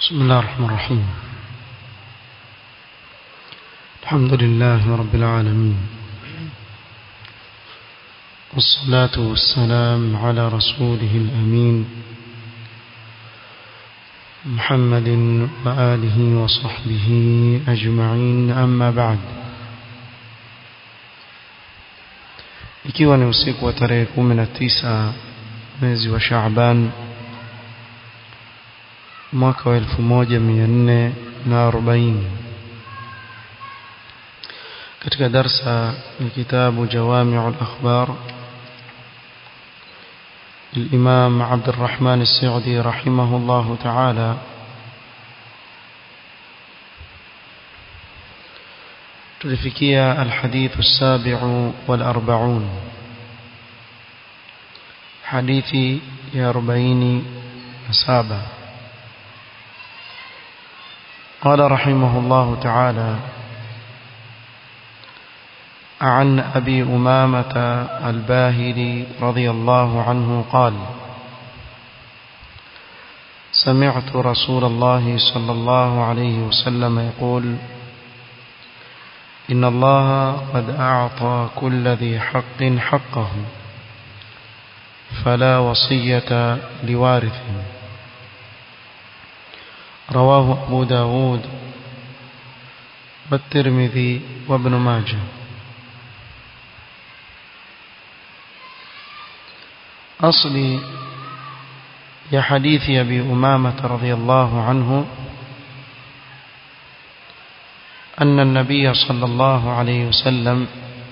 بسم الله الرحمن الرحيم الحمد لله رب العالمين والصلاة والسلام على رسوله الأمين محمد وآله وصحبه أجمعين أما بعد ikiwa ni usiku wa tarehe 19 mwezi wa Shaaban mwaka wa 1440 katika darsa ya kitabu Jawami'ul Akhbar الإمام عبد الرحمن السعدي رحمه الله تعالى تلفكيا الحديث السابع والأربعون حديث يا ربعين سابع قال رحمه الله تعالى عن أبي أمامة الباهلي رضي الله عنه قال سمعت رسول الله صلى الله عليه وسلم يقول إن الله قد أعطى كل ذي حق حقه فلا وصية لوارث رواه أبو داود والترمذي وابن ماجه أصلي يا حديث أبي أمامة رضي الله عنه أن النبي صلى الله عليه وسلم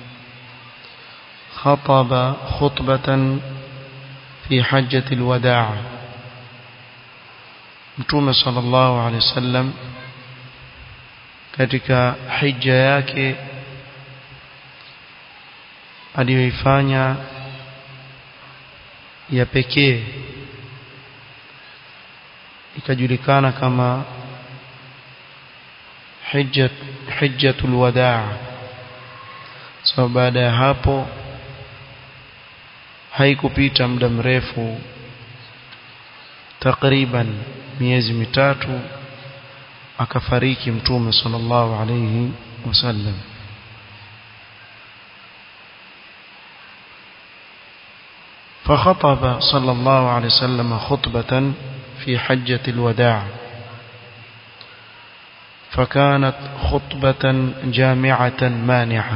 خطب خطبة في حجة الوداع Mtume sallallahu alaihi wasallam katika hija yake aliyoifanya ya pekee ikajulikana kama hijjat hijjatul wadaa so baada ya hapo haikupita muda mrefu takriban miezi mitatu akafariki mtume sallallahu alayhi wasallam فخطب صلى الله عليه وسلم خطبة في حجة الوداع فكانت خطبة جامعة مانعة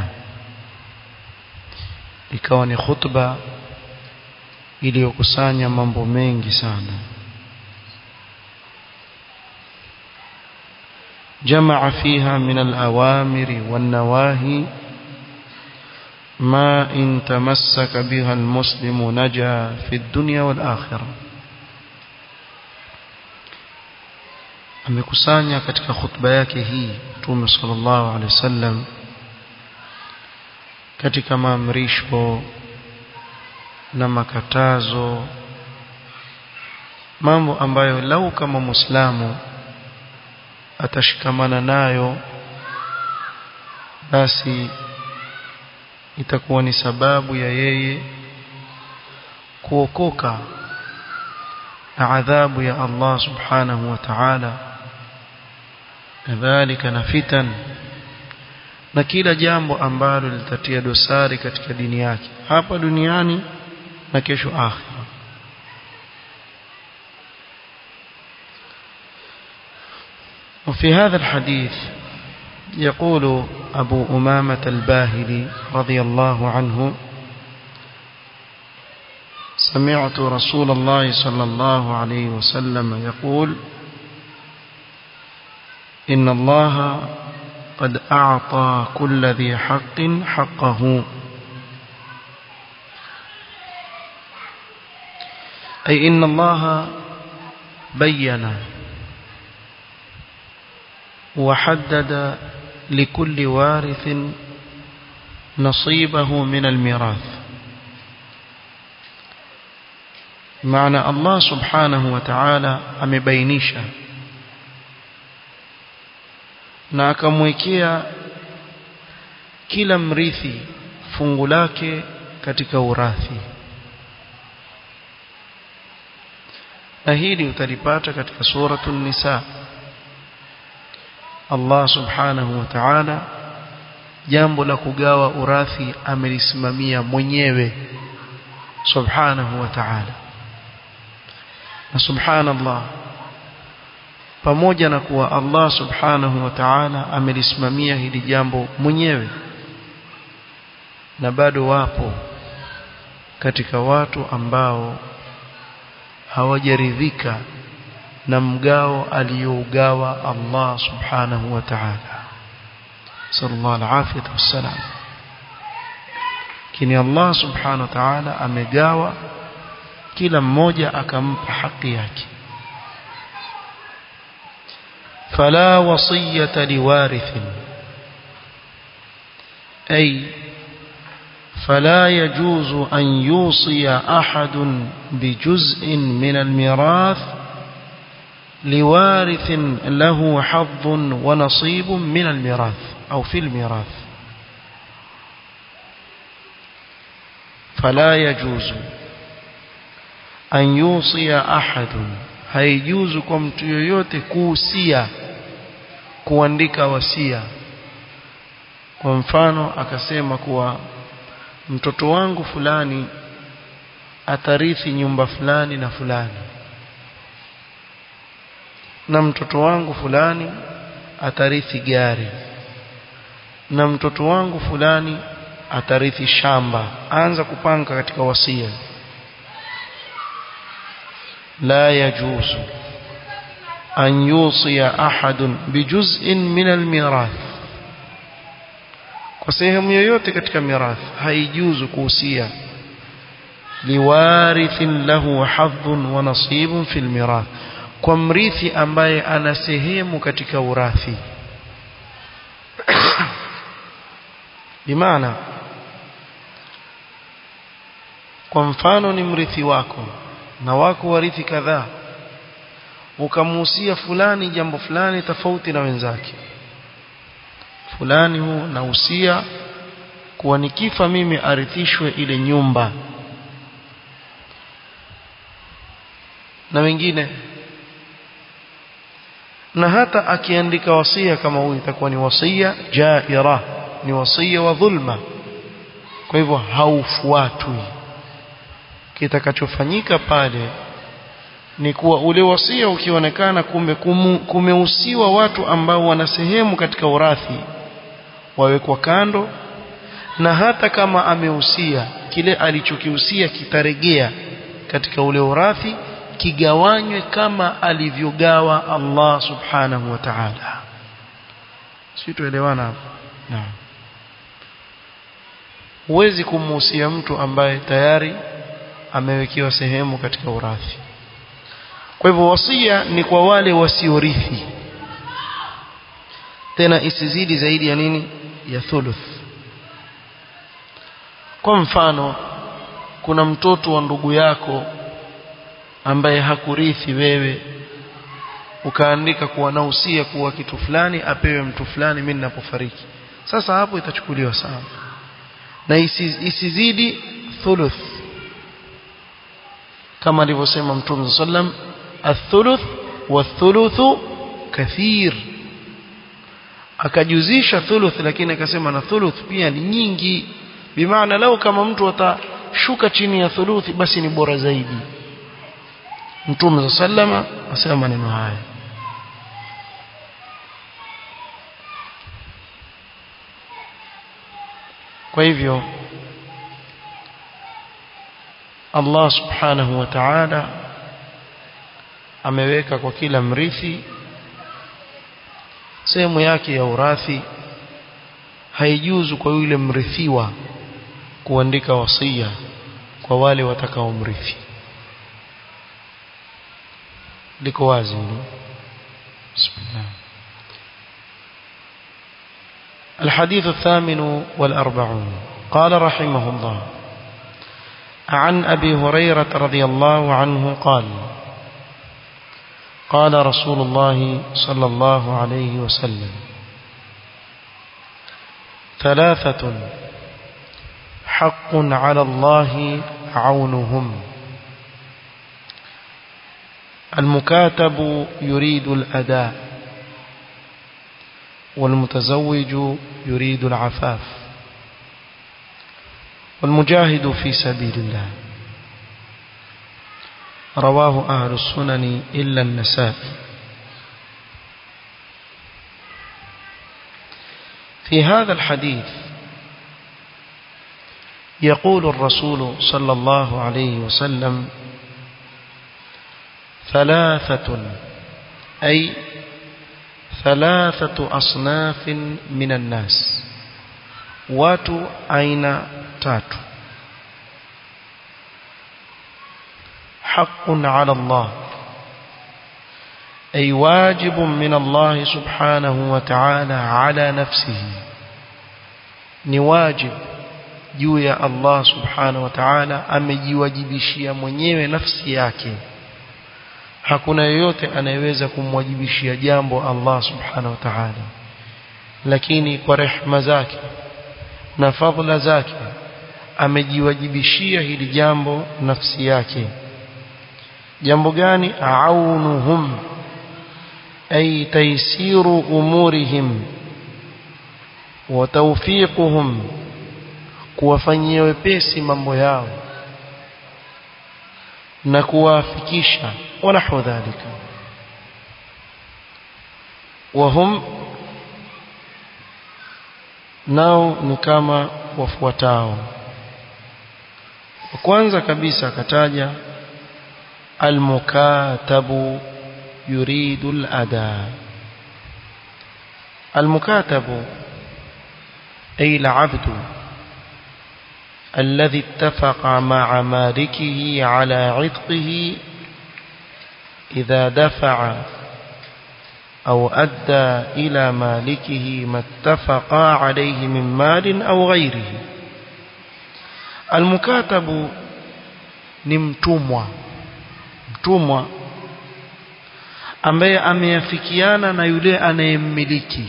ikawa ni khutba iliyokusanya mambo mengi sana جمع فيها من الأوامر والنواهي ما إن تمسك بها المسلم نجا في الدنيا والآخرة amekusanya katika khutba yake hii Mtume sallallahu alaihi wasallam katika maamrisho na makatazo mambo ambayo lau kama Muislamu atashikamana nayo basi itakuwa ni sababu ya yeye kuokoka na adhabu ya Allah subhanahu wa ta'ala kadhalika na fitan na kila jambo ambalo litatia dosari katika dini yake hapa duniani na kesho akhira وفي هذا الحديث يقول أبو أمامة الباهلي رضي الله عنه سمعت رسول الله صلى الله عليه وسلم يقول إن الله قد أعطى كل ذي حق حقه أي إن الله بين وحدد لكل وارث نصيبه من الميراث معنى الله سبحانه وتعالى amebainisha na akamwekea kila mrithi fungu lake katika urathi na hili utalipata katika suratul nisa Allah subhanahu wa ta'ala jambo la kugawa urathi amelisimamia mwenyewe subhanahu wa ta'ala na subhanallah pamoja na kuwa Allah subhanahu wa ta'ala amelisimamia hili jambo mwenyewe na bado wapo katika watu ambao hawajaridhika na mgao aliyougawa Allah subhanahu wa ta'ala sallallahu alaihi wasallam kini Allah subhanahu wa ta'ala amegawa kila mmoja akampa haki yake فلا وصية لوارث أي فلا يجوز أن يوصي أحد بجزء من الميراث لوارث له حظ ونصيب من الميراث أو في الميراث فلا يجوز أن يوصي أحد haijuzu kwa mtu yoyote kuhusia kuandika wasia kwa mfano akasema kuwa mtoto wangu fulani atarithi nyumba fulani na fulani na mtoto wangu fulani atarithi gari na mtoto wangu fulani atarithi shamba anza kupanga katika wasia لا يجوز أن يوصي أحد بجزء من الميراث kwa sehemu yoyote katika mirathi haijuzu kuhusia liwarithin lahu hadhun wa nasibun fil mirath kwa mrithi ambaye ana sehemu katika urathi bimaana kwa mfano ni mrithi wako na wako warithi kadhaa ukamuhusia fulani jambo fulani tofauti na wenzake fulani huu nahusia kuwa nikifa mimi arithishwe ile nyumba na wengine na hata akiandika wasia kama huyu itakuwa ni wasia jaira ni wasia wa dhulma kwa hivyo haufuatwi kitakachofanyika pale ni kuwa ule wasia ukionekana kumbe kumehusiwa watu ambao wana sehemu katika urathi wawekwa kando na hata kama amehusia kile alichokihusia kitaregea katika ule urathi kigawanywe kama alivyogawa Allah subhanahu wa ta'ala sisi tuelewana hapo naam huwezi kumhusia mtu ambaye tayari amewekewa sehemu katika urathi kwa hivyo wasia ni kwa wale wasiorithi tena isizidi zaidi ya nini ya thuluth kwa mfano kuna mtoto wa ndugu yako ambaye hakurithi wewe ukaandika kuwa nausia kuwa kitu fulani apewe mtu fulani mimi ninapofariki sasa hapo itachukuliwa sawa na isizidi thuluth kama alivyosema mtume sallam athuluth wathuluthu kathir akajuzisha thuluth lakini akasema na thuluth pia ni nyingi bimaana lau kama mtu atashuka chini ya thuluthi basi ni bora zaidi mtume sallama asema maneno haya kwa hivyo Allah subhanahu wa ta'ala ameweka kwa kila mrithi sehemu yake ya urathi haijuzu kwa yule mrithiwa kuandika wasia kwa wale watakaomrithi liko wazi hilo bismillah الحديث الثامن والأربعون قال رحمه الله عن أبي هريرة رضي الله عنه قال قال رسول الله صلى الله عليه وسلم ثلاثة حق على الله عونهم المكاتب يريد الأداء والمتزوج يريد العفاف والمجاهد في سبيل الله رواه أهل السنن إلا النسائي في هذا الحديث يقول الرسول صلى الله عليه وسلم ثلاثة أي ثلاثة أصناف من الناس watu aina tatu حق على الله أي واجب من الله سبحانه وتعالى على نفسه نواجب juu ya Allah subhanahu wa ta'ala amejiwajibishia mwenyewe nafsi yake hakuna yeyote anayeweza kumwajibishia jambo Allah subhanahu wa ta'ala lakini kwa rehma zake na fadhila zake amejiwajibishia hili jambo nafsi yake jambo gani aunuhum ay taysiru umurihim wa tawfiquhum kuwafanyia wepesi mambo yao na kuwafikisha ونحو ذلك وهم nao ni kama wafuatao kwanza kabisa akataja almukatabu yuridu alada almukatabu ay alabdu الذي اتفق مع مالكه على عتقه إذا دفع أو أدى إلى مالكه ما اتفقا عليه من مال أو غيره المكاتب نمتمwa mtumwa ambaye ameafikiana na yule anayemmiliki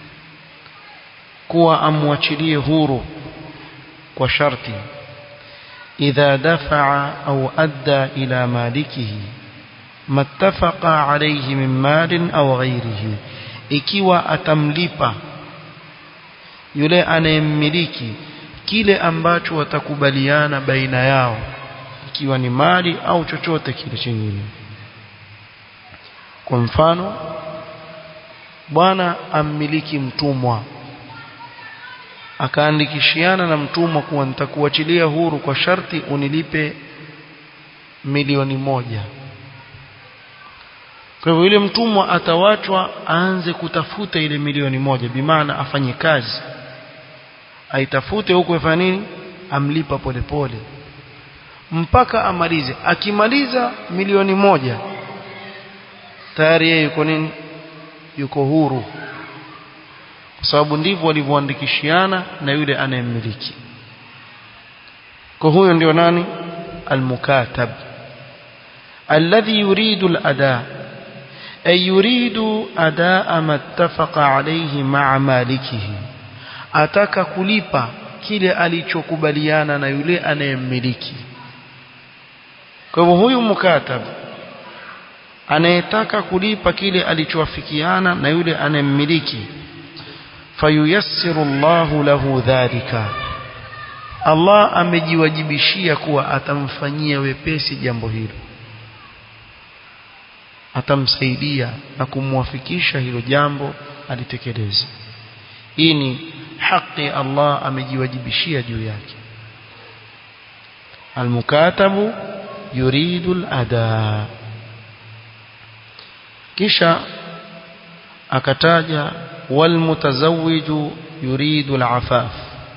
kuwa amwachilie huru kwa sharti idha dafa'a au adda ila malikihi mattafaqa alayhi min malin au ghairihi ikiwa atamlipa yule anayemmiliki kile ambacho watakubaliana baina yao ikiwa ni mali au chochote kile chingine kwa mfano bwana ammiliki mtumwa akaandikishiana na mtumwa kuwa nitakuachilia huru kwa sharti unilipe milioni moja kwa hivyo yule mtumwa atawachwa aanze kutafuta ile milioni moja bimaana afanye kazi aitafute huko ifanye nini amlipa polepole pole. mpaka amalize akimaliza milioni moja tayari yeye yuko nini yuko huru kwa sababu ndivyo walivyoandikishiana na yule anayemmiliki kwa huyo ndio nani almukatab alladhi yuridu al-ada ay yuridu adaa ma ittafaqa alayhi ma'a malikihi ataka kulipa kile alichokubaliana na yule anayemmiliki kwa hivyo huyu mukatab anayetaka kulipa kile alichoafikiana na yule anayemmiliki fayuyassiru Allahu lahu dhalika Allah amejiwajibishia kuwa atamfanyia wepesi jambo hilo atamsaidia na kumwafikisha hilo jambo alitekeleze hii ni haki Allah amejiwajibishia juu yake almukatabu yuridu al-ada kisha akataja والمتزوج يريد العفاف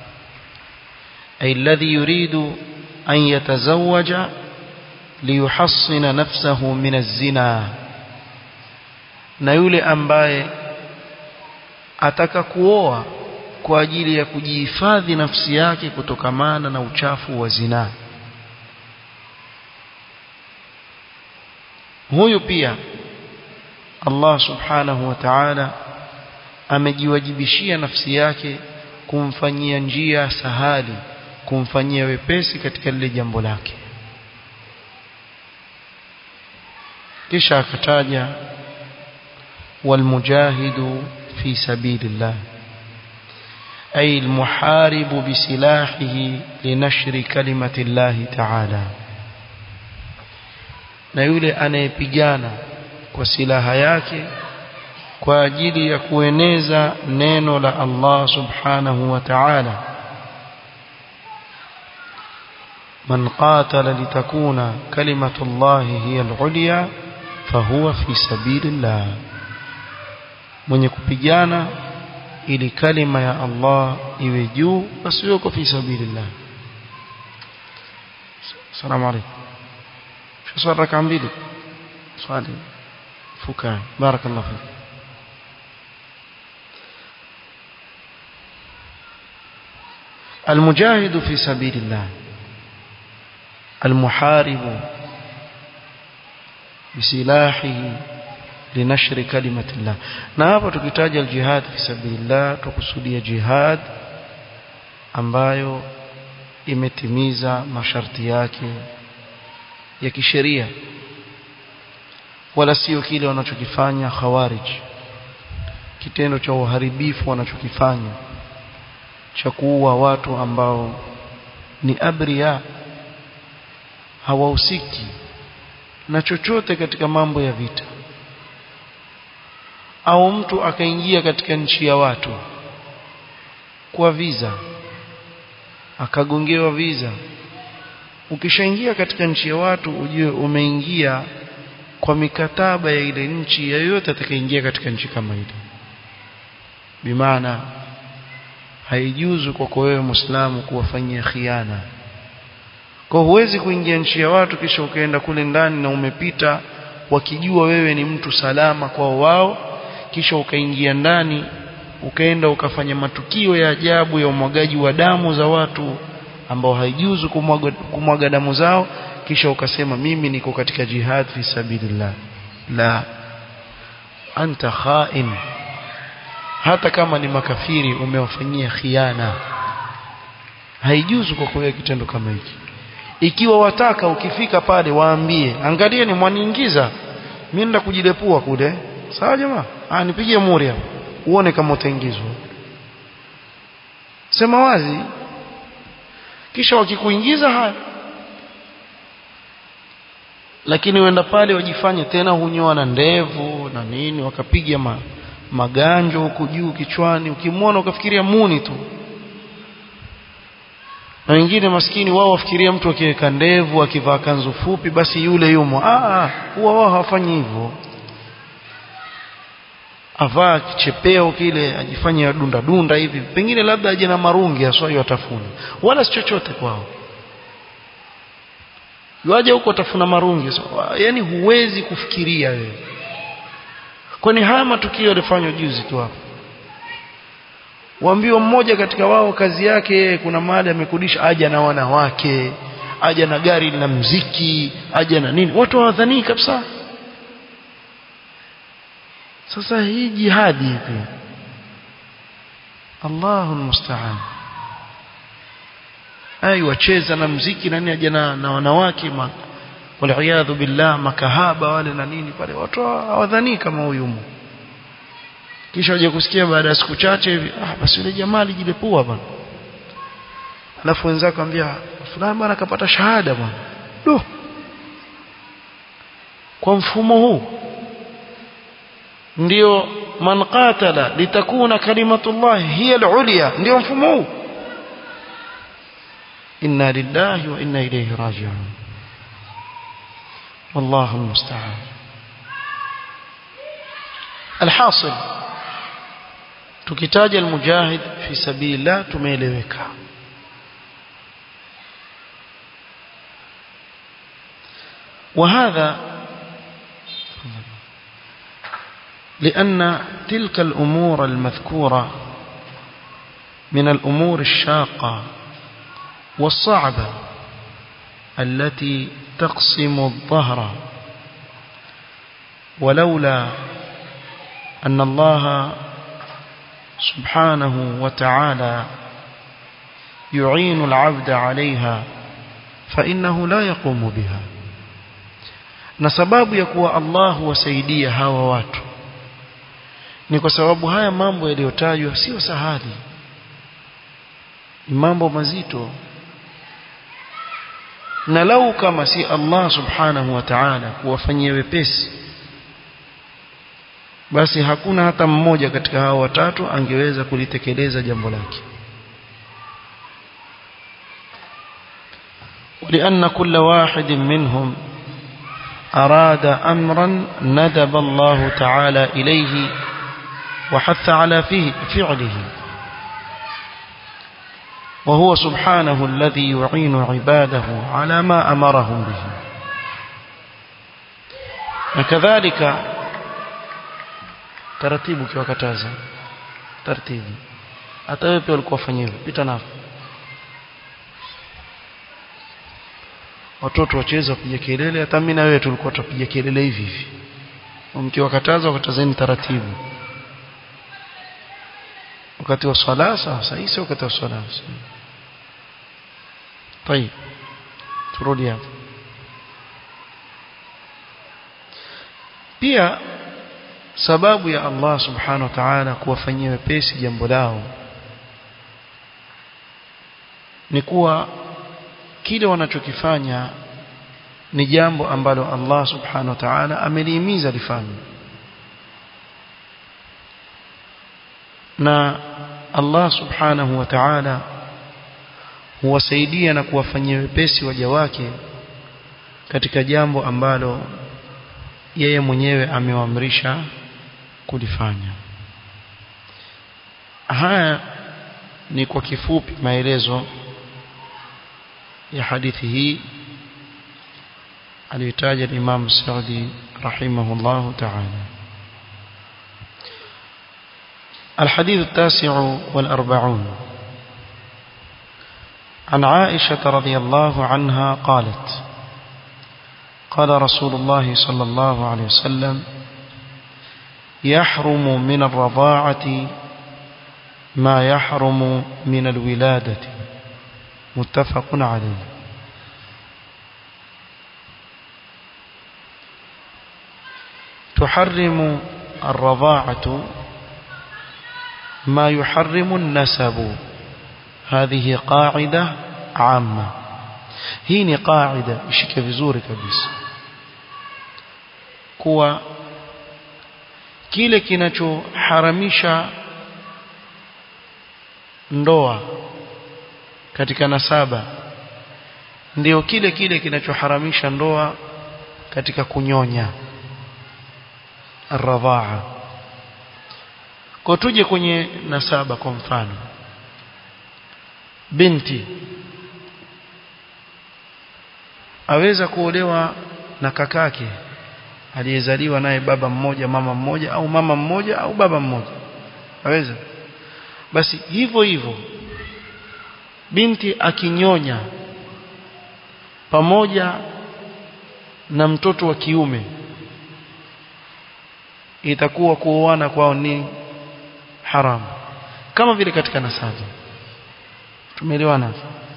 أي الذي يريد أن يتزوج ليحصن نفسه من الزنا na yule ambaye ataka kuoa kwa ajili ya kujihifadhi nafsi yake kutokamana na uchafu wa zinaa huyu pia Allah subhanahu wa ta'ala amejiwajibishia nafsi yake kumfanyia njia sahali kumfanyia wepesi katika lile jambo lake kisha akataja walmujahidu في سبيل الله أي المحارب بسلاحه لنشر كلمة الله تعالى na yule anayepigana kwa silaha yake kwa ajili ya kueneza neno la Allah subhanahu wa ta'ala من قاتل لتكون كلمة الله هي العليا فهو في سبيل الله mwenye kupigana ili kalima ya Allah iwe juu basi yuko fi sabilillah salamu alaykum شو ركعه mbili swali fukai barakallahu fik المجاهد في سبيل الله المحارب بسلاحه لنشر كلمة الله na hapa tukitaja aljihad fi sabilillah tukusudia jihad ambayo imetimiza masharti yake ya kisheria wala sio kile wanachokifanya khawarij kitendo cha uharibifu wanachokifanya cha kuua watu ambao ni abria hawahusiki na chochote katika mambo ya vita au mtu akaingia katika nchi ya watu kwa visa akagongewa visa ukishaingia katika nchi ya watu ujue umeingia kwa mikataba ya ile nchi yoyote atakayeingia katika nchi kama ile bimaana haijuzu kwako wewe muislamu kuwafanyia khiana kwa huwezi kuingia nchi ya watu kisha ukaenda kule ndani na umepita wakijua wewe ni mtu salama kwao wao kisha ukaingia ndani ukaenda ukafanya matukio ya ajabu ya umwagaji wa damu za watu ambao haijuzu kumwaga, kumwaga damu zao kisha ukasema mimi niko katika jihad fi sabilillah la anta khain hata kama ni makafiri umewafanyia khiana haijuzu kwa kuwa kitendo kama hiki ikiwa wataka ukifika pale waambie angalie ni mwaniingiza mimi nenda kujilepua kule sawa jamaa ah nipigie muri hapo uone kama utaingizwa sema wazi kisha wakikuingiza haya lakini wenda pale wajifanye tena hunyoa na ndevu na nini wakapiga ma, maganjo huku juu kichwani ukimwona ukafikiria muni tu na wengine maskini wao wafikiria mtu akiweka ndevu akivaa kanzu fupi basi yule yumo ah huwa wao hawafanyi hivyo avaa kichepeo kile ajifanye dunda dunda hivi pengine labda aje na marungi aswai watafuna wala si chochote kwao yuaje huko tafuna marungi so, yani huwezi kufikiria wewe kwani haya matukio yalifanywa juzi tu hapo waambiwa mmoja katika wao kazi yake kuna mahali amekodisha aja na wanawake aja na gari la mziki aja na nini watu hawadhanii kabisa sasa hii jihadi hivi Allahu musta'an ai wacheza na mziki na nini aja na, na wanawake ma waliyadhu billah makahaba wale na nini pale watu hawadhanii kama huyu mu kisha waje kusikia baada ya siku chache hivi ah basi yule jamaa alijilepua bwana alafu wenzako ambia fulani bwana akapata shahada bwana do kwa mfumo huu ndio man qatala litakuna kalimatullah hiya al-ulya ndio mfumo huu inna lillahi wa inna ilayhi raji'un والله المستعان الحاصل tukitaja almujahid fi sabilillah tumeeleweka وهذا لأن تلك الأمور المذكورة من الأمور الشاقة والصعبة التي تقسم الظهر ولولا أن الله سبحانه وتعالى يعين العبد عليها فإنه لا يقوم بها na sababu ya kuwa Allah wasaidia hawa watu ni kwa sababu haya mambo yaliyotajwa sio sahali ni mambo mazito na lau kama si Allah subhanahu wa ta'ala kuwafanyia wepesi basi hakuna hata mmoja katika hao watatu angeweza kulitekeleza jambo lake ولأن كل واحد منهم أراد أمرا ندب الله تعالى إليه وحث على فيه فعله وهو سبحانه الذي يعين عباده على ما أمرهم به وكذلك taratibu kiwakataza taratibu hata wewe pia ulikuwa fanyia pita nao watoto wacheza kupiga kelele hata mimi na wewe tulikuwa tupiga kelele hivi hivi mkiwakataza wakatazeni taratibu wakati wa swala sasa hii sio wakati wa swala طيب turudi hapo pia sababu ya Allah subhanahu wa ta'ala kuwafanyia wepesi jambo lao ni kuwa kile wanachokifanya ni jambo ambalo Allah subhanahu wa ta'ala amelihimiza lifanywe na Allah subhanahu wa ta'ala huwasaidia na kuwafanyia wepesi waja wake katika jambo ambalo yeye mwenyewe amewaamrisha kulifanya haya ni kwa kifupi maelezo ya hadithi hii aliyotaja Imam Saudi rahimahullah ta'ala الحديث التاسع والأربعون عن عائشة رضي الله عنها قالت قال رسول الله صلى الله عليه وسلم يحرم من الرضاعة ما يحرم من الولادة متفق عليه تحرم الرضاعة ما يحرم النسب هذه قاعدة عامة hii ni qaida ishike vizuri kabisa kuwa kile kinachoharamisha ndoa katika nasaba ndio kile kile kinachoharamisha ndoa katika kunyonya arradhaa kwa tuje kwenye nasaba kwa mfano binti aweza kuolewa na kakake aliyezaliwa naye baba mmoja mama mmoja au mama mmoja au baba mmoja aweza basi hivyo hivyo binti akinyonya pamoja na mtoto wa kiume itakuwa kuoana kwao ni haramu kama vile katika nasaba tumeelewana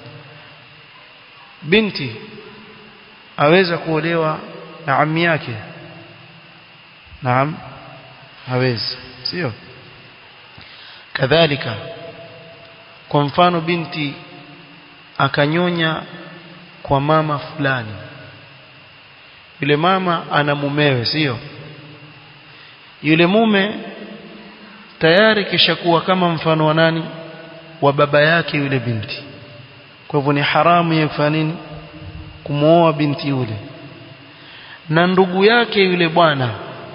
binti aweza kuolewa na ammi yake naam hawezi sio kadhalika kwa mfano binti akanyonya kwa mama fulani yule mama ana mumewe sio yule mume tayari kishakuwa kama mfano wa nani wa baba yake yule binti kwa hivyo ni haramu ya kufanya nini kumuoa binti yule na ndugu yake yule bwana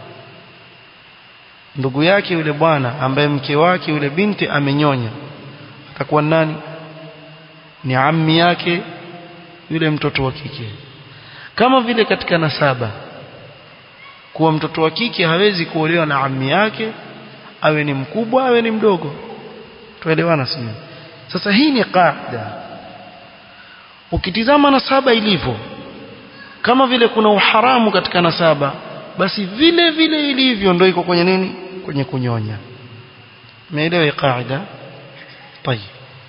ndugu yake yule bwana ambaye mke wake yule binti amenyonya atakuwa nani ni ammi yake yule mtoto wa kike kama vile katika nasaba kuwa mtoto wa kike hawezi kuolewa na ammi yake awe ni mkubwa awe ni mdogo tuelewana sio sasa hii ni qaida ukitizama nasaba ilivyo kama vile kuna uharamu katika nasaba basi vile vile ilivyo ndio iko kwenye nini kwenye kunyonya umeelewa qaida طيب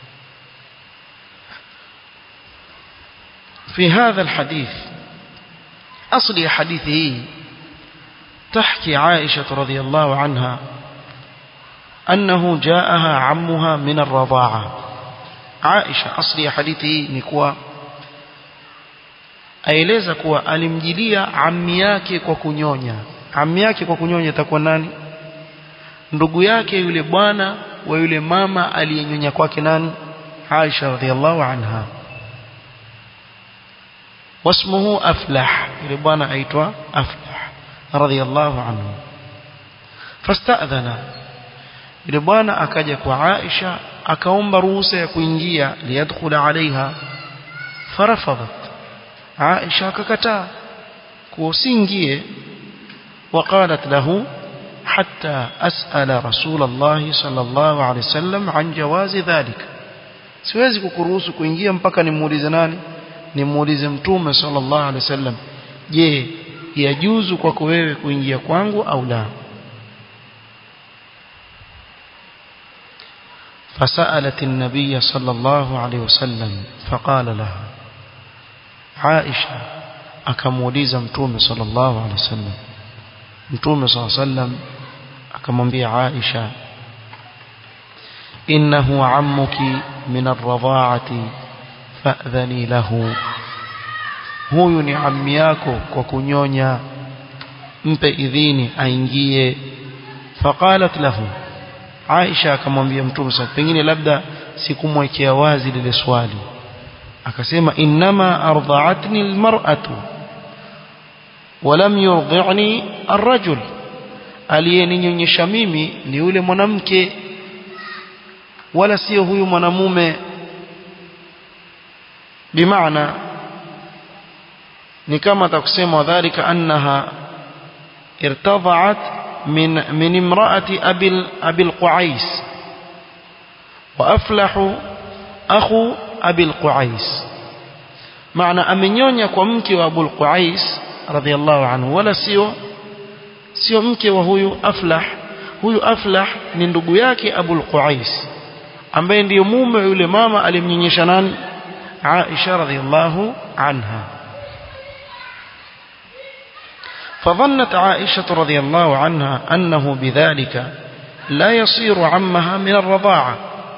في هذا الحديث أصل حديثه تحكي عائشة رضي الله عنها أنه جاءها عمها من الرضاعة عائشة أصلي حديثي نكوى aeleza kuwa alimjilia ammi yake kwa kunyonya ammi yake kwa kunyonya itakuwa nani ndugu yake yule bwana wa yule mama aliyenyonya kwake nani Aisha radhiallahu anha wasmuhu aflah yule bwana aitwa aflah radhiallahu anhu fasta'dhana yule bwana akaja kwa Aisha akaomba ruhusa ya kuingia liyadkhula alaiha farafadat Aisha akakataa kuusingie وقالت له حتى أسأل رسول الله صلى الله عليه وسلم عن جواز ذلك siwezi kukuruhusu kuingia mpaka nimuulize nani nimuulize mtume sallallahu alaihi wasallam je yajuzu kwako wewe kuingia kwangu au la فسألت النبي صلى الله عليه وسلم فقال لها عائشة akamuuliza mtume sallallahu alaihi wasallam mtume sallallahu alaihi wasallam akamwambia Aisha innahu ammuki min ar-radha'ati fa'dhani lahu huyu ni ammi yako kwa kunyonya mpe idhini aingie faqalat lahu Aisha akamwambia mtume sallallahu pengine labda sikumwekea wazi lile swali akasema innama ardha'atni almar'atu walam yurdi'ni arrajul aliyeninyonyesha mimi ni yule mwanamke wala sio huyu mwanamume bimaana ni kama atakusema wadhālika annaha irtada'at min min imra'ati abil abil qu'ais wa aflahu akhu abil qu'ais maana amenyonya kwa mke wa abul qu'ais radhiallahu anhu wala sio sio mke wa huyu aflah huyu aflah ni ndugu yake abul qu'ais ambaye ndiyo mume yule mama alimnyonyesha nani Aisha radhiallahu anha فظنت عائشة رضي الله عنها أنه بذلك لا يصير عمها من الرضاعة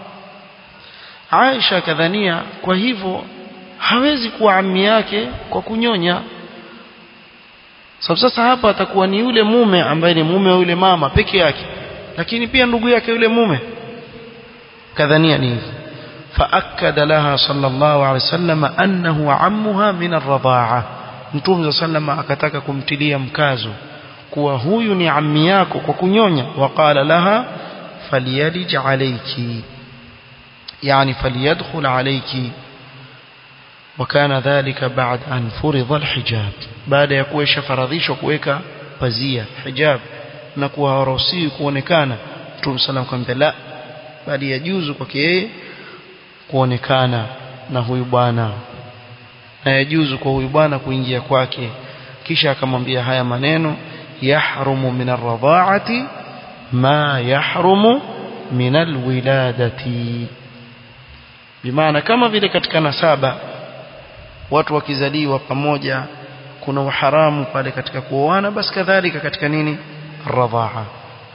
عائشة كذنية وهيفو hawezi kuwa ammi yake kwa kunyonya sababu sasa hapa atakuwa ni yule mume ambaye ni mume wa yule mama peke yake lakini pia ndugu yake yule mume kadhania ni hivi فأكد لها صلى الله عليه وسلم أنه عمها من الرضاعة Mtume sallam akataka kumtilia mkazo kuwa huyu ni ammi yako kwa kunyonya waqala laha falyalij alayki yani falyadkhul alayki وكان ذلك بعد أن فرض الحجاب بعد يكون شفرضيشwa kuweka pazia hijab na kuwa haruhusiwi kuonekana Mtume sallam akamwambia la bali yajuzu kwake yeye kuonekana na huyu bwana na yajuzu kwa huyu bwana kuingia kwake kisha akamwambia haya maneno yahrumu min arradha'ati ma yahrumu min alwiladati bimaana kama vile katika nasaba watu wakizaliwa pamoja kuna uharamu pale katika kuoana basi kadhalika katika nini radhaa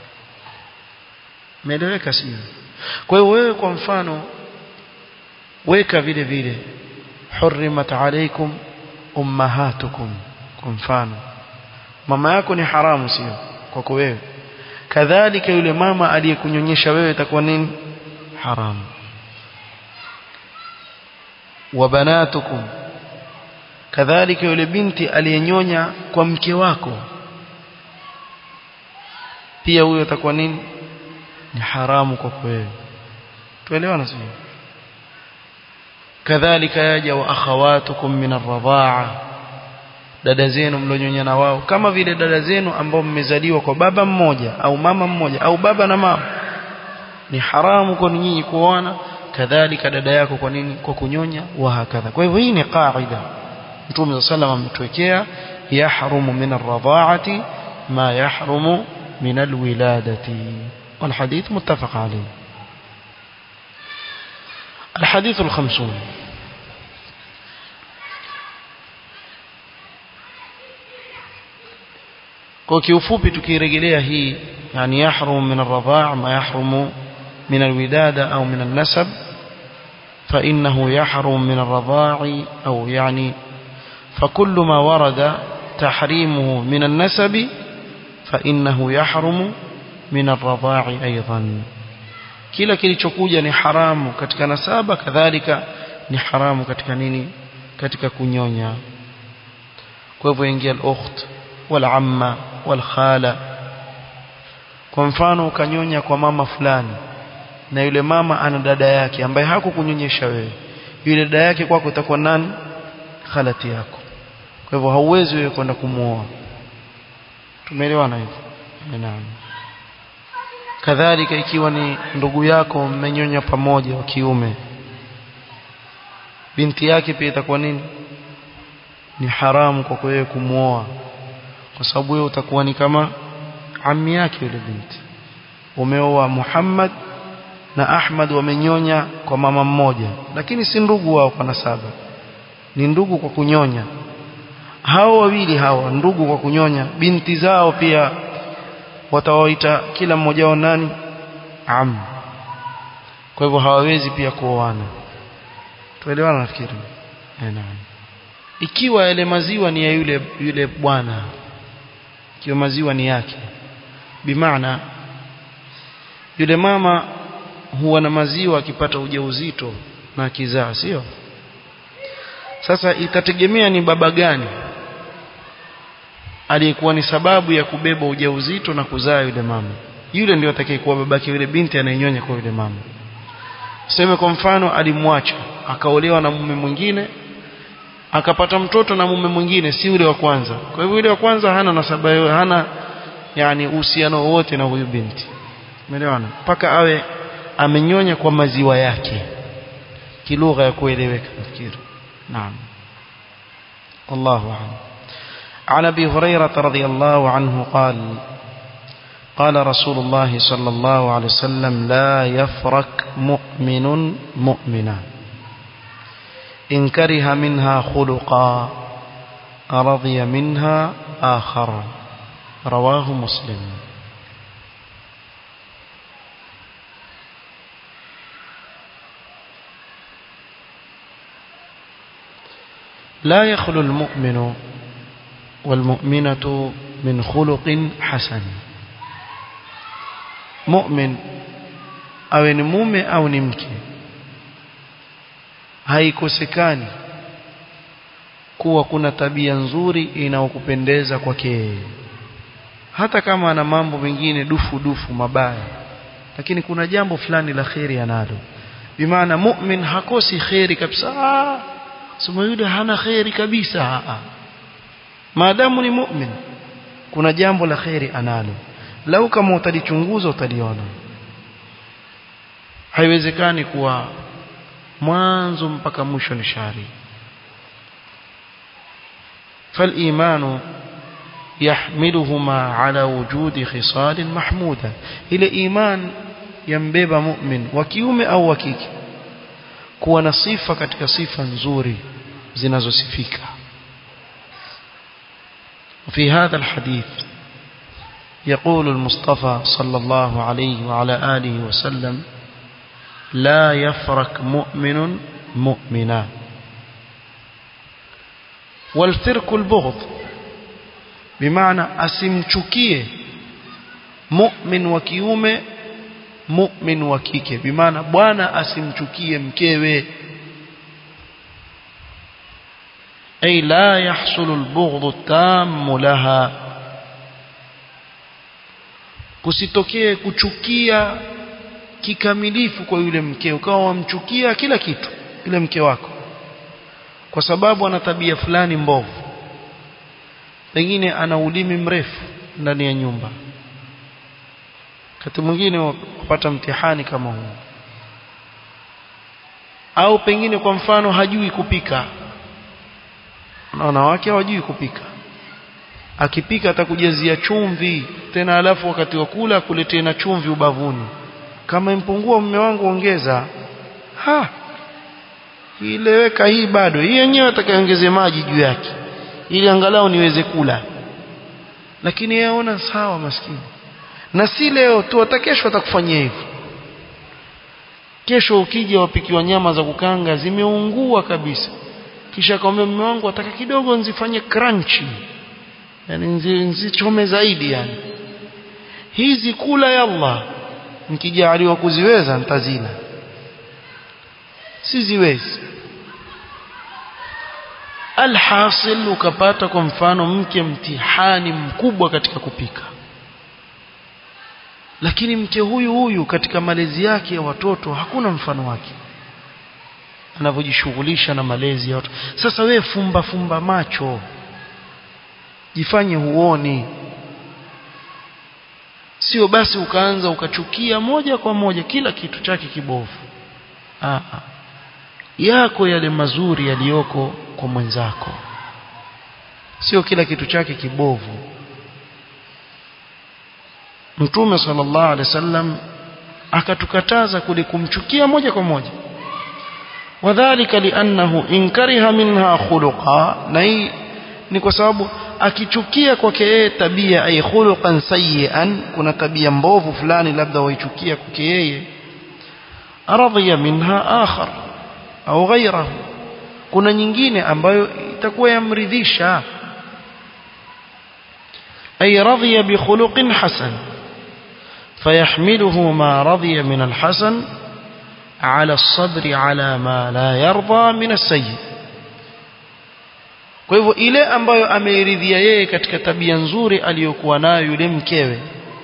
meeleweka sio kwa hiyo wewe kwa mfano weka vile vile hurrimat alaykum ummahatukum kwa mfano mama yako ni haramu sio kwako wewe kadhalika yule mama aliyekunyonyesha wewe itakuwa nini haramu wa banatukum kadhalika yule binti aliyenyonya kwa mke wako pia huyo atakuwa nini ni haramu kwako wewe tuelewana sio kadhalika yaja wa akhawatukum min ar-radha'a dada zenu mlionyonya na wao kama vile dada zenu ambao mmezaliwa kwa baba mmoja au mama mmoja au baba na mama ni haramu kwa nyinyi kuoana kadhalika dada yako kwa nini kwa kunyonya wa hakadha kwa hivyo hii ni qaida Mtume sallam ametuwekea yahrumu min ar-radha'ati ma yahrumu min al-wiladati والحديث متفق عليه الحديث الخمسون kwa kiufupi tukirejelea hii yani yahrum min ar-radha' ma yahrumu min al-widada au min an-nasab فإنه يحرم من الرضاع أو يعني فكل ما ورد تحريمه من النسب فإنه يحرم من الرضاع أيضا kila kilichokuja ni haramu katika nasaba kadhalika ni haramu katika nini katika kunyonya kwa hivyo ingia al-ukht wal-amma wal-khala kwa mfano ukanyonya kwa mama fulani na yule mama ana dada yake ambaye hakukunyonyesha wewe yule dada yake kwako itakuwa nani khalati yako kwa hivyo hauwezi wewe kwenda kumuoa tumeelewana hivyo naam kadhalika ikiwa ni ndugu yako mmenyonya pamoja wa kiume binti yake pia itakuwa nini ni haramu kwa wewe kumuoa kwa sababu wewe utakuwa ni kama ammi yake yule binti umeoa Muhammad na Ahmad wamenyonya kwa mama mmoja lakini si ndugu wao kwa nasaba ni ndugu kwa kunyonya hao wawili hawa ndugu kwa kunyonya binti zao pia watawaita kila mmoja wao nani am kwa hivyo hawawezi pia kuoana tuelewana nafikiri eh naam ikiwa yale maziwa ni ya yule yule bwana ikiwa maziwa ni yake bimaana yule mama huwa na maziwa akipata ujauzito na akizaa sio sasa itategemea ni baba gani aliyekuwa ni sababu ya kubeba ujauzito na kuzaa yule mama yule ndio atakayekuwa babake yule binti anayenyonya kwa yule mama sema kwa mfano alimwacha akaolewa na mume mwingine akapata mtoto na mume mwingine si yule wa kwanza kwa hivyo yule wa kwanza hana nasaba hana yani uhusiano wote na huyu binti umeelewana mpaka awe amenyonya kwa maziwa yake kilugha ya kueleweka nafikiri naam wallahu a'lam عن ابي هريره رضي الله عنه قال قال رسول الله صلى الله عليه وسلم لا يفرك مؤمن مؤمنا إن كره منها خلقا رضي منها آخر رواه مسلم لا يخلو المؤمن والمؤمنة من خلق حسن مؤمن أو نمومي أو نمكي haikosekani kuwa kuna tabia nzuri inayokupendeza kwake hata kama ana mambo mengine dufu dufu mabaya lakini kuna jambo fulani la kheri analo bimaana mu'min hakosi kheri kabisa sema yule hana kheri kabisa maadamu ni mu'min kuna jambo la kheri analo lau kama utalichunguza utaliona haiwezekani kuwa mwanzo mpaka mwisho ni shari فالإيمان يحملهما على وجود خصال محمودة إلى إيمان ينبب مؤمن وكيوم أو وكيك كوا نصيفة كتك صيفة نزوري زنازو سفيكا وفي هذا الحديث يقول المصطفى صلى الله عليه وعلى آله وسلم لا يفرك مؤمن مؤمنا والفرك البغض بمعنى asimchukie mu'min wa kiume mu'min wa kike bimaana bwana asimchukie mkewe ay la yahsulu albughd at-tam laha kusitokee kuchukia kikamilifu kwa yule mke ukawa wamchukia kila kitu yule mke wako kwa sababu ana tabia fulani mbovu pengine ana ulimi mrefu ndani ya nyumba wakati mwingine wapata mtihani kama huu au pengine kwa mfano hajui kupika na wanawake hawajui kupika akipika atakujazia chumvi tena alafu wakati wa kula akuletee na chumvi ubavuni kama impungua mume wangu ongeza ha ileweka hii bado hii yenyewe atakaongeze maji juu yake ili angalau niweze kula lakini yeye aona sawa maskini na si leo tu hata kesho atakufanyia hivyo kesho ukija wapikiwa nyama za kukanga zimeungua kabisa kisha akamwambia mume wangu ataka kidogo nzifanye crunchy yani nzichome zaidi yani hizi kula ya Allah nikijaliwa kuziweza nitazila siziwezi alhasil ukapata kwa mfano mke mtihani mkubwa katika kupika lakini mke huyu huyu katika malezi yake ya watoto hakuna mfano wake anavyojishughulisha na malezi ya watu sasa we fumba fumba macho jifanye huoni sio basi ukaanza ukachukia moja kwa moja kila kitu chake kibovu Aa, yako yale mazuri yaliyoko kwa mwenzako sio kila kitu chake kibovu Mtume sallallahu alaihi wasallam akatukataza kule kumchukia moja kwa moja wadhālika li'annahu in kariha minha khuluqa na hii ni kwa sababu akichukia kwake yeye tabia ay khuluqan sayyi'an kuna tabia mbovu fulani labda waichukia kwake yeye radhiya minha akhar au ghayrahu kuna nyingine ambayo itakuwa yamridhisha ay radhiya bi khuluqin hasan فيحمله ما رضي من الحسن على الصبر على ما لا يرضى من السيء kwa hivyo ile ambayo ameiridhia yeye katika tabia nzuri aliyokuwa nayo yule mkewe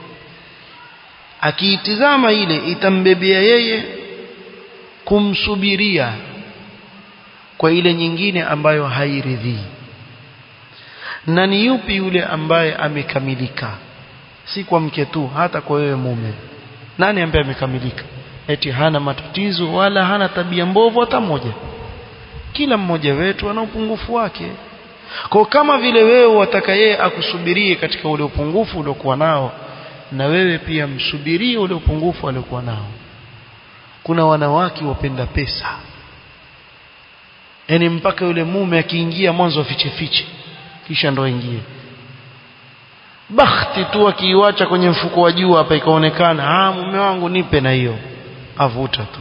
akiitizama ile itambebea yeye kumsubiria kwa ile nyingine ambayo hairidhii na ni yupi yule ambaye amekamilika si kwa mke tu hata kwa wewe mume nani ambaye amekamilika eti hana matatizo wala hana tabia mbovu hata moja kila mmoja wetu ana upungufu wake kwa kama vile wewe wataka yeye akusubirie katika ule upungufu uliokuwa nao na wewe pia msubirie ule upungufu aliokuwa nao kuna wanawake wapenda pesa yani mpaka yule mume akiingia mwanzo afiche fiche kisha ndo aingie bakhti tu akiiwacha kwenye mfuko wa juu hapa ikaonekana ah mume wangu nipe na hiyo avuta tu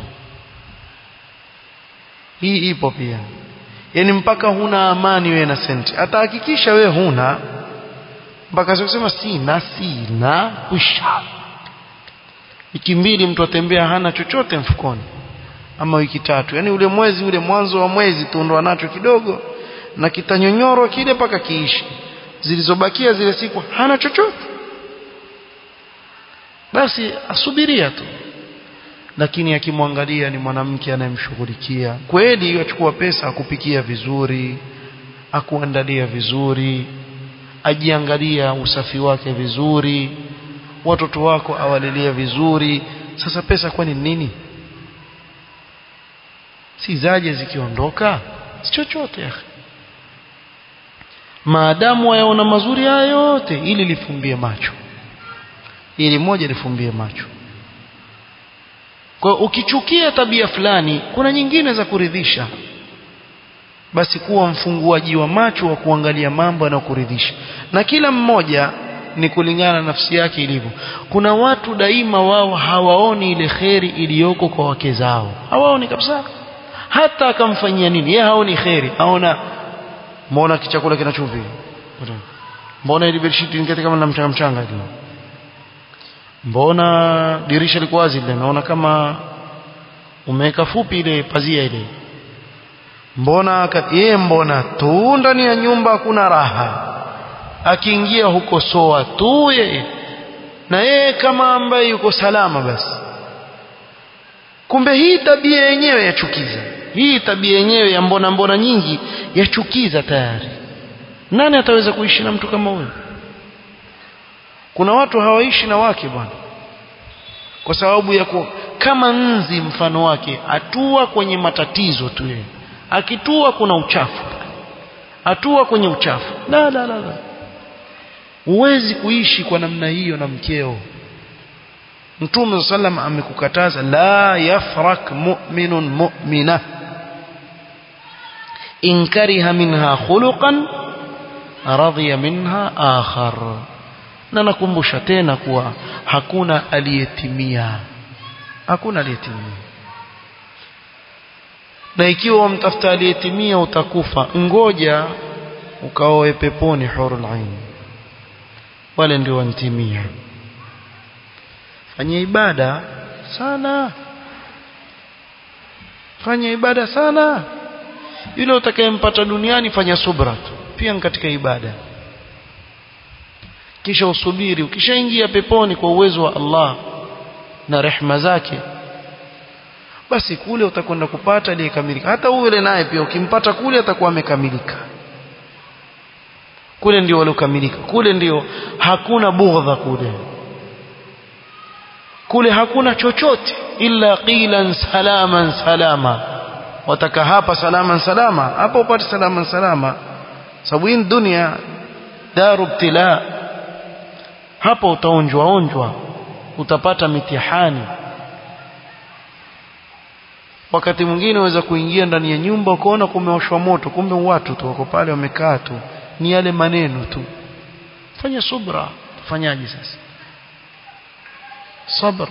hii ipo pia yani mpaka huna amani wewe na senti atahakikisha wewe huna mpaka kusema sina sina kusha wiki mbili mtu atembea hana chochote mfukoni ama wiki tatu yani ule mwezi ule mwanzo wa mwezi tu ndo anacho kidogo na kitanyonyoro kile mpaka kiishi zilizobakia zile siku hana chochote basi asubiria tu lakini akimwangalia ni mwanamke anayemshughulikia kweli achukua pesa akupikia vizuri akuandalia vizuri ajiangalia usafi wake vizuri watoto wako awalilia vizuri sasa pesa kwani nini si zaje zikiondoka si chochote ya maadamu wayaona mazuri haya yote ili lifumbie macho ili moja lifumbie macho kwa ukichukia tabia fulani kuna nyingine za kuridhisha basi kuwa mfunguaji wa macho wa kuangalia mambo yanayokuridhisha na kila mmoja ni kulingana na nafsi yake ilivyo kuna watu daima wao hawaoni ile kheri iliyoko kwa wake zao hawaoni kabisa hata akamfanyia nini yeye haoni kheri aona mbona kichakula kina chumvi mbona ile bedsheet ingete kama na mchanga mchanga hivi mbona dirisha liko wazi ile naona kama umeweka fupi ile pazia ile mbona yeye mbona tu ndani ya nyumba hakuna raha akiingia huko soa tu yeye na yeye kama ambaye yuko salama basi kumbe hii tabia yenyewe yachukiza hii tabia yenyewe ya mbona mbona nyingi yachukiza tayari nani ataweza kuishi na mtu kama huyo kuna watu hawaishi na wake bwana kwa sababu ya ku, kama nzi mfano wake atua kwenye matatizo tu yeye akitua kuna uchafu atua kwenye uchafu la la la, la. huwezi kuishi kwa namna hiyo na mkeo Mtume sallam amekukataza la yafrak mu'minun mu'mina in kariha minha khuluqan radiya minha akhar na nakumbusha tena kuwa hakuna aliyetimia hakuna aliyetimia na ikiwa wamtafuta aliyetimia utakufa ngoja ukaoe peponi hurul ain wale ndio wantimia fanya ibada sana fanya ibada sana yule utakayempata duniani fanya subra tu pia katika ibada kisha usubiri ukishaingia peponi kwa uwezo wa Allah na rehma zake basi kule utakwenda kupata aliyekamilika hata yule naye pia ukimpata kule atakuwa amekamilika kule ndio waliokamilika kule ndio hakuna bughdha kule kule hakuna chochote illa qilan salaman salama wataka hapa salaman salama hapa upate salaman salama sababu hii dunia daru ibtila hapa utaonjwa onjwa utapata mitihani wakati mwingine waweza kuingia ndani ya nyumba ukaona kumeoshwa moto kumbe watu tu wako pale wamekaa tu ni yale maneno tu fanya subra tufanyaje sasa صبر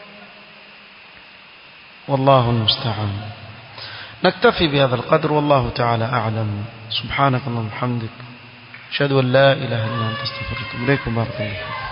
والله المستعان نكتفي بهذا القدر والله تعالى أعلم سبحانك اللهم وبحمدك أشهد أن لا إله إلا أنت استغفرك إليكم بارك الله